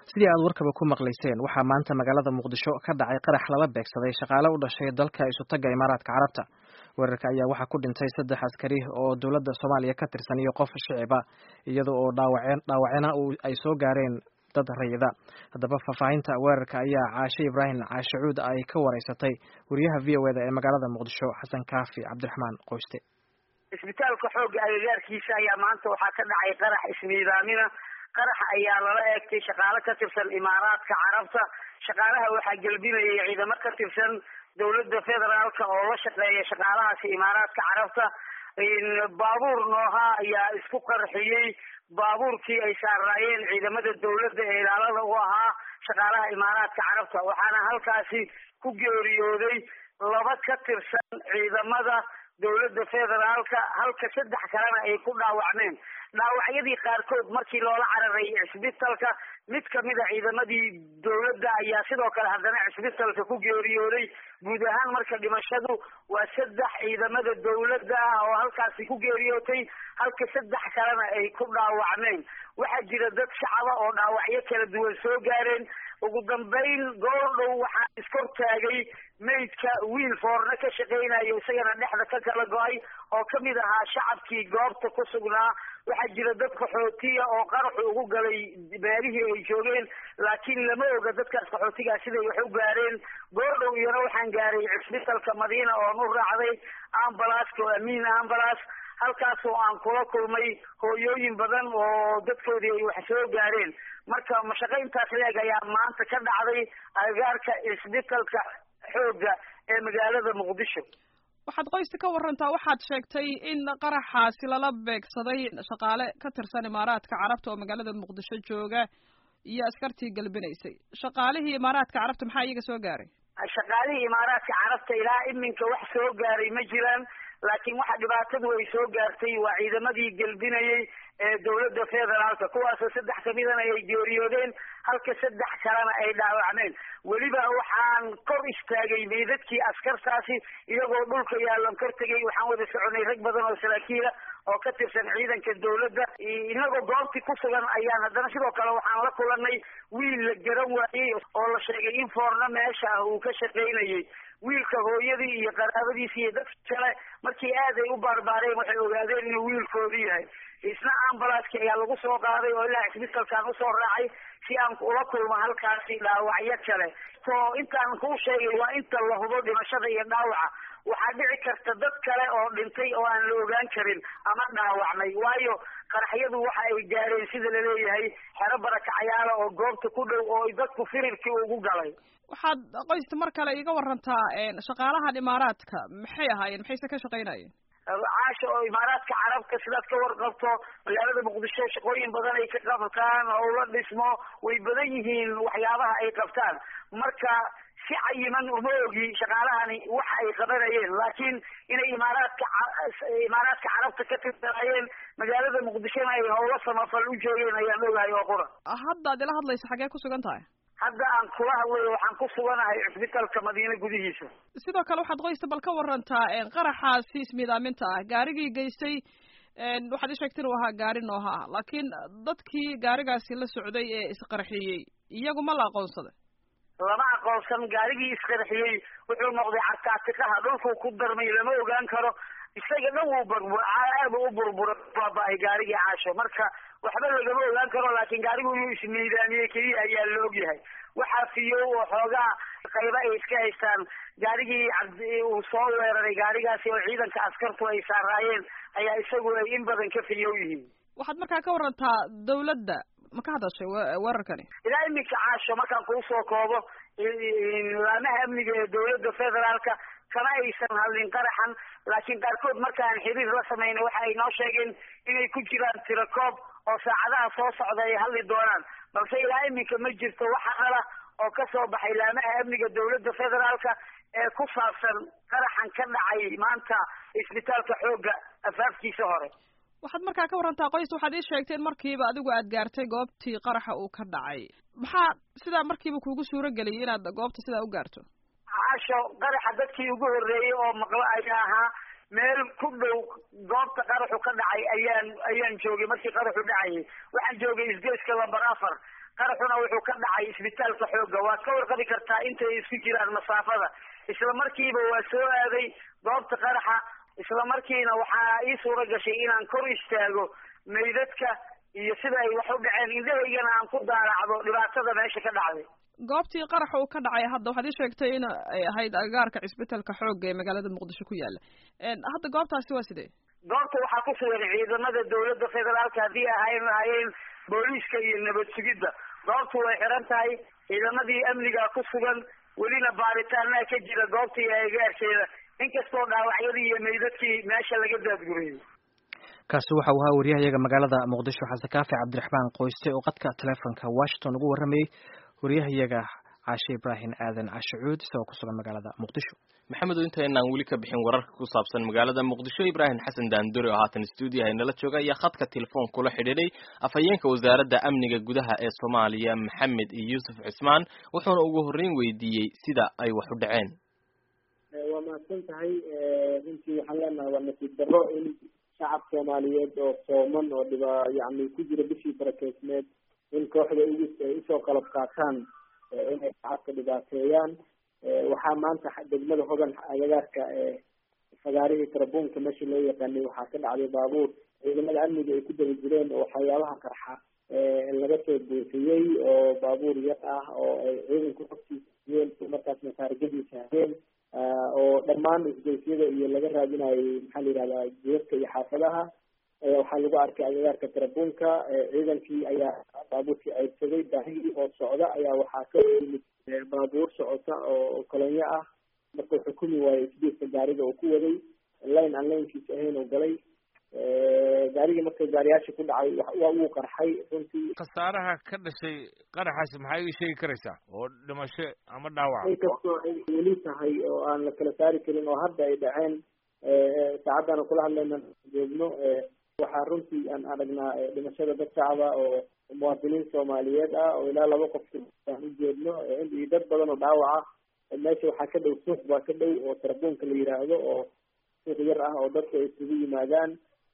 sidii aad warkaba ku maqlayseen waxaa maanta magaalada muqdisho ka dhacay qarax lala beegsaday shaqaale u dhashay dalka isutagga imaaraadka carabta weerarka ayaa waxaa ku dhintay saddex askari oo dowladda soomaaliya ka tirsan iyo qof shiciba iyada oo dhaawaceen dhaawacena ay soo gaareen dad rayida haddaba faahfaahinta weerarka ayaa caashe ibraahim caashacuud ay ka wareysatay wariyaha v o eda ee magaalada muqdisho xasan kaafi cabdiraxmaan qoyste isbitaalka xoogga agagaarkiisa ayaa maanta waxaa ka dhacay qarax ismiidaamina qarax ayaa lala eegtay shaqaale ka tirsan imaaraadka carabta shaqaalaha waxaa gelbinayay ciidamo ka tirsan dowladda federaalka oo la shaqeeya shaqaalahaasi imaaraadka carabta baabuur nooha ayaa isku qarxiyey baabuurkii ay saaraayeen ciidamada dowladda ee ilaalada u ahaa shaqaalaha imaaraadka carabta waxaana halkaasi ku geeriyooday laba ka tirsan ciidamada dowladda federaalka halka saddex kalena ay ku dhaawacmeen dhaawacyadii qaarkood markii loola cararay cisbitalka mid kamida ciidamadii dowladda ayaa sidoo kale haddana cisbitalka ku geeriyooday guud ahaan marka dhimashadu waa saddex ciidamada dowladda ah oo halkaasi ku geeriyootay halka saddex kalena ay ku dhaawacmeen waxaa jira dad shacaba oo dhaawacyo kala duwan soo gaareen ugu dambayn goordhow waxaa iskortaagay maydka wiil foorne ka shaqaynayo isagana dhexda ka kala go-ay oo kamid ahaa shacabkii goobta ku sugnaa waxaa jira dad qaxootiya oo qaraxu ugu galay meelihii ay joogeen laakiin lama oga dadkaas qaxootigaa siday wax u gaareen goordhow iyana waxaan gaaray cisbitalka madiina oon u raacday ambalaska oo amiin ambalas halkaas oo aan kula kulmay hooyooyin badan oo dadkoodii ay wax soo gaareen marka mashaqayntaas leeg ayaa maanta ka dhacday agagaarka cisbitalka xoogga ee magaalada muqdisho waxaad qoysta ka warantaa waxaad sheegtay in qaraxaasi lala beegsaday shaqaale ka tirsan imaaraadka carabta oo magaalada muqdisho jooga iyo askartii galbinaysay shaqaalihii imaaraadka carabta maxaa iyaga soo gaaray shaqaalihii imaaraadka carabta ilaa iminka wax soo gaaray ma jiraan laakiin waxa dhibaatadu ay soo gaartay waa ciidamadii gelbinayay ee dowladda federaalka kuwaasoo saddex kamidana ay geeriyoodeen halka saddex kalena ay dhaawacmeen weliba waxaan kor istaagay meydadkii askartaasi iyagoo dhulka yaalan kor tegay waxaan wada soconay rag badan oo saraakiila oo ka tirsan ciidanka dowladda inagoo goobtii ku sugan ayaan haddana sidoo kale waxaan la kulanay wiil la garan waayey oo la sheegay in foorno meesha ah uu ka shaqaynayay wiilka hooyadii iyo qaraabadiisi iyo dadka kale markii aad ay u baarbaareen waxay ogaadeen inuu wiilkoodii yahay isna ambalaski ayaa lagu soo qaaday oo ilaa cisbitalkaan usoo raacay si aan ula kulmo halkaasi dhaawacyo kale so intaan kuu sheegay waa inta la hubo dhimashada iyo dhaawaca waxaa dhici karta dad kale oo dhintay oo aan la ogaan karin ama dhaawacmay waayo qaraxyadu waxa ay gaareen sida laleeyahay xero barakacayaala oo goobta ku dhow oo dadku firirkii ugu galay waxaad qoysta mar kale iga warantaa shaqaalahan imaaraadka maxay ahaayeen maxayse ka shaqaynayeen caasha oo imaaraadka carabta sidaad ka warqabto magaalada muqdisho shaqooyin badan ay ka qabtaan howlo dhismo way badan yihiin waxyaabaha ay qabtaan marka si cayiman uma ogi shaqaalahani waxa ay qabanayeen laakiin inay imaaraadka imaaraadka carabta ka tirsanaayeen magaalada muqdishona ay howlo samafal u joogeen ayaan ogahay oo qura hadda ad ila hadlaysa xagee ku sugan tahay hadda aan kula hadlayo waxaan ku suganahay cisbitalka madiine gudihiisa sidoo kale waxaad qoysta bal ka warantaa qaraxaasi ismiidaaminta ah gaarigii geystay waxaad ii sheegtay inuu ahaa gaari nooha ah laakiin dadkii gaarigaasi la socday ee isqarxiyey iyagu ma la aqoonsaday lama aqoonsan gaarigii isqarxiyey wuxuu noqday carkaatiqaha dhulkuu ku darmay lama ogaan karo isaga dhan wuu burbur aad u burbura baaba-ay gaarigii caasho marka waxba lagama ogaan karo laakiin gaarigu inuu ismiidaamiyey keliya ayaa la ogyahay waxaa fiyow oo xoogaa qayba ay iska haystaan gaarigii uu soo weeraray gaarigaasi oo ciidanka askartu ay saaraayeen ayaa isagu ay in badan ka fiyow yihiin waxaad markaa ka warantaa dawladda ma ka hadashay weerarkani ilaa iminka caasho markaan kuu soo koobo laamaha amniga ee dowladda federaalka kama aysan hadlin qaraxan laakiin qaarkood markaan xiriir la samaynay waxa ay noo sheegeen inay ku jiraan tirakoob oo saacadaha soo socda ay hadli doonaan balse ilaa iminka ma jirto wax hadala oo kasoo baxay laamaha amniga dowladda federaalka ee ku saabsan qaraxan ka dhacay maanta isbitaalka xoogga afaafkiisa hore waxaad markaa ka warantaa qoys waxaad ii sheegteen markiiba adigu aad gaartay goobtii qaraxa uu ka dhacay maxaa sidaa markiiba kuugu suuro geliyay inaad goobta sidaa u gaarto caasho qaraxa dadkii ugu horreeyey oo maqlo ayaa ahaa meel ku dhow goobta qaraxu ka dhacay ayaan ayaan joogay markii qaraxu dhacayay waxaan joogay isgoyska lamber afar qaraxuna wuxuu ka dhacay isbitaalka xoogga waad ka warqabi kartaa intay isku jiraan masaafada isla markiiba waa soo aaday goobta qaraxa isla markiina waxaa ii suura gashay inaan kor istaago meydadka iyo sida ay wax u dhaceen indhahaygana aan ku daaracdo dhibaatada meesha ka dhacday goobtii qaraxa uu ka dhacay hadda waxaad ii sheegtay in ay ahayd agaarka cisbitalka xoogga ee magaalada muqdisho ku yaala hadda goobtaasi waa sidee goobta waxaa ku sugan ciidamada dawladda federaalka haddii ahayn lahayeen booliiska iyo nabad sugidda goobtu way xiran tahay ciidamadii amniga ku sugan welina baaritaanaa ka jira goobta iyo agaarkeeda inkastoo dhaawacyadii iyo meydadkii meesha laga daadgurayay kaasi waxa uu ahaa wariyahayaga magaalada muqdisho xasan kaafi cabdiraxmaan qoyste oo qadka teleefonka washington ugu warramayey wariyahayaga caashe ibraahim aadan cashacuud isagoo ku sugan magaalada muqdisho maxamedo inta inaan weli ka bixin wararka ku saabsan magaalada muqdisho ibraahim xasan daandori oo haatan stuudiyaha inala jooga ayaa khadka telefoon kula xidhiidhay afhayeenka wasaaradda amniga gudaha ee soomaaliya maxamed yuusuf cismaan wuxuuna ugu horreyn weydiiyey sida ay wax u dhaceen waa mahadsan tahay runtii waxaan leenahay waa nasiib darro in shacab soomaaliyeed oo sooman oo dhiba yani ku jira bishii barakeysneed in kooxda ugus ay usoo qalab qaataan inay shacabka dhibaateeyaan waxaa maanta degmada hodan agagaarka fagaarihii tarabuunka meesha loo yaqaanay waxaa ka dhacday baabuur ciidamada amniga ay ku daba jireen oo waxyaabaha qarxa laga soo buufiyey oo baabuur yar ah oo ay ciidanku xogtiisiyeen markaasna taarigadiisa habeen oo dhammaan isgeysyada iyo laga raadinayay maxaa la yihahdaa jidadka iyo xaafadaha waxaa lagu arkay agagaarka tarabuunka ciidankii ayaa baabuurkii ceydsaday daahigii oo socda ayaa waxaa ka yimid baabuur socota oo kolonyo ah markuu xukumi waayey isbiiska gaariga uu ku waday line aan laynkiisa ahayn oo galay gaarigii marka gaariyaasha ku dhacay waa uu qarxay runtii khasaaraha ka dhashay qaraxaasi maxaa ii sheegi karaysaa oo dhimasho ama dhaawac inkastoo ay weli tahay oo aan la kala saari karin oo hadda ay dhaceen saacaddaana kula hadlayna joogno waxaa runtii aan aragnaa dhimashada dad shacaba oo muwaadiniin soomaaliyeed ah oo ilaa laba qof aan u jeedno iyo dad badan oo dhaawac ah meesha waxaa ka dhow suuq baa ka dhow oo tarabuunka la yiraahdo oo suuq yar ah oo dadku ay isugu yimaadaan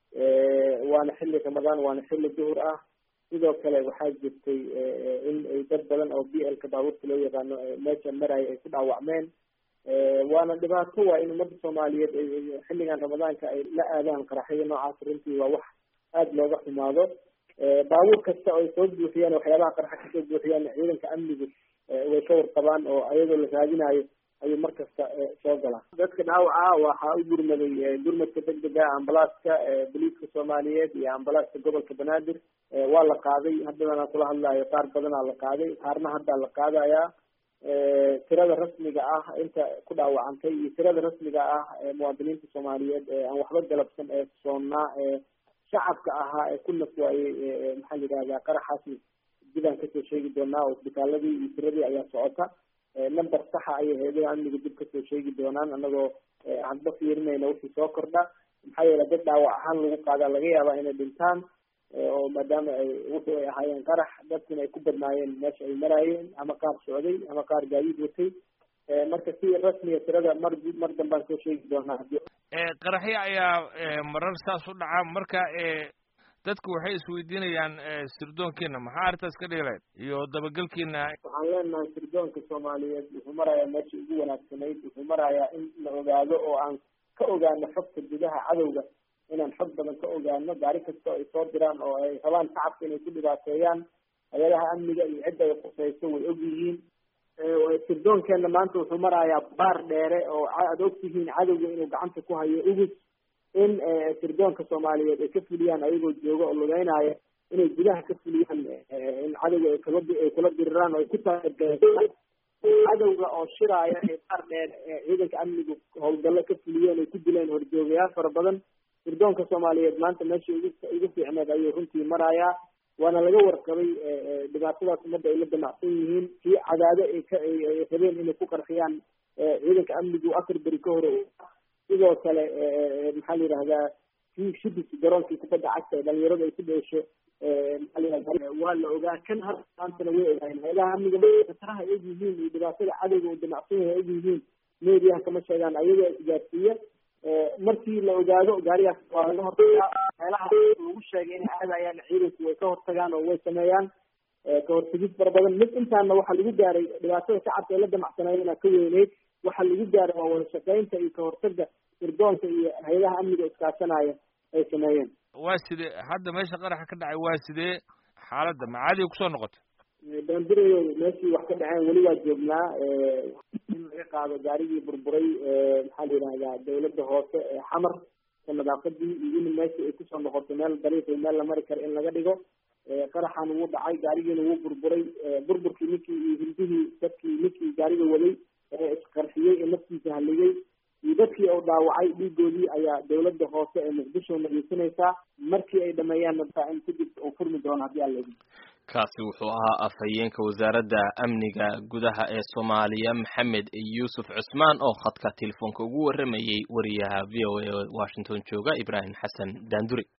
waana xilli ramadaan waana xilli duhur ah sidoo kale waxaa jirtay in ay dad badan oo b lka baabuurka loo yaqaano meesha maraya ay ku dhaawacmeen waana dhibaato waa in ummadda soomaaliyeed xilligan ramadaanka ay la aadaan qaraxyada noocaas runtii waa wax aada looga xumaado baabuur kasta oo ay soo buuxiyaan waxyaabaha qarxa kasoo buuxiyaan ciidanka amnigu way ka warqabaan oo ayadoo la raadinayo ayuu mar kasta soo galaa dadka dhaawaca waxaa u gurmaday gurmadka degdega ambalaaska boliiska soomaaliyeed iyo ambalaaska gobolka banaadir waa la qaaday haddana kula hadlayo qaar badanaa la qaaday qaarna haddaa la qaadayaa tirada rasmiga ah inta ku dhaawacantay iyo tirada rasmiga ah muwaadiniinta soomaaliyeed aan waxba galabsan ee soonnaa ee shacabka ahaa ee ku naf waayey maxaa la yidhahdaa qaraxaasi dibaan kasoo sheegi doonaa oo isbitaaladii iyo tiradii ayaa socota number saxa ayay hay-adaha amniga dib kasoo sheegi doonaan anagoo hadba fiirinayna wixii soo kordha maxaa yeele dad dhaawac ahaan lagu qaadaa laga yaabaa inay dhintaan oo maadaama ay wuxuu ay ahaayeen qarax dadkuna ay ku badnaayeen meesha ay maraayeen ama qaar socday ama qaar gaadiid watay marka si rasmiga tirada mar mar dambaan soo sheegi doonaa hadii qaraxyo ayaa marar saas u dhaca marka dadku waxay isweydiinayaan sirdoonkiina maxaa arrintaas ka dhiileed iyo dabagelkiina waxaan leenahay sirdoonka soomaaliyeed wuxuu marayaa meeshii ugu wanaagsanayd wuxuu marayaa in la ogaado oo aan ka ogaano xogta gudaha cadowga inaan xog badan ka ogaano gaari kasta ay soo diraan oo ay rabaan shacabka inay ku dhibaateeyaan hay-adaha amniga iyo cidda ay khusayso way og yihiin sirdoonkeena maanta wuxuu marayaa baar dheere oo aada ogtihiin cadowga inuu gacanta ku hayo ugus in sirdoonka soomaaliyeed ay ka fuliyaan ayagoo jooga oo lugeynaya inay gudaha ka fuliyaan in cadowga ay kala ay kula diriraan oo ay ku taageeraan cadowga oo shiraaya ee baar dheer ciidanka amnigu howlgallo ka fuliyeen ay ku dileen horjoogayaal fara badan sirdoonka soomaaliyeed maanta meesha ugu ugu fiicneed ayuu runtii marayaa waana laga warqabay dhibaatadaas ummadda ay la damacsan yihiin kii cadaado ay ka ay rabeen inay ku qarxiyaan ciidanka amnigu afar beri ka hore sidoo kale maxaa la yidhahdaa kii shibis garoonkii kubadda cagta ee dhalinyaradu ay ku dheesho maxaa la yihahda waa la ogaa kan har maantana way ogaayeen hay-adaha amniga khataraha ay og yihiin iyo dhibaatada cadowga uu damacsan yahay og yihiin meediyaha kama sheegaan ayagoo isgaarsiiya markii la ogaado gaarigaas waa laga hortagaa meelaha lagu sheegay inay aadayaan ciidanku way ka hortagaan oo way sameeyaan ka hortegid fara badan mid intaana waxaa lagu gaaray dhibaatada shacabka ee la damacsanaayena ka weyneyd waxaa lagu gaaray waa wada shaqeynta iyo kahortaga sirdoonka iyo hay-adaha amniga iskaashanaya ay sameeyeen waa sidee hadda meesha qaraxa ka dhacay waa sidee xaaladda macaadiga kusoo noqotay daandirayo meeshii wax ka dhaceen weli waa joognaa in laga qaado gaarigii burburay maxaa la yidhahdaa dawladda hoose ee xamar ka nadaafadii iyo in meeshii ay kusoo noqoto meel dariiq iyo meel la mari karo in laga dhigo qaraxan wuu dhacay gaarigiina wuu burburay burburkii ninkii iyo hildihii dadkii ninkii gaariga waday ee isqarxiyey ee naftiisa haligay iyo dadkii uu dhaawacay dhiigoodii ayaa dawladda hoose ee muqdisho nageysanaysaa markii ay dhameeyaan nabtaa in kadib uu furmi doono haddii alla idin kaasi wuxuu ahaa afhayeenka wasaaradda amniga gudaha ee soomaaliya maxamed yuusuf cusmaan oo khadka telefoonka ugu warramayey wariyaha v o a washington jooga ibraahim xasan daanduri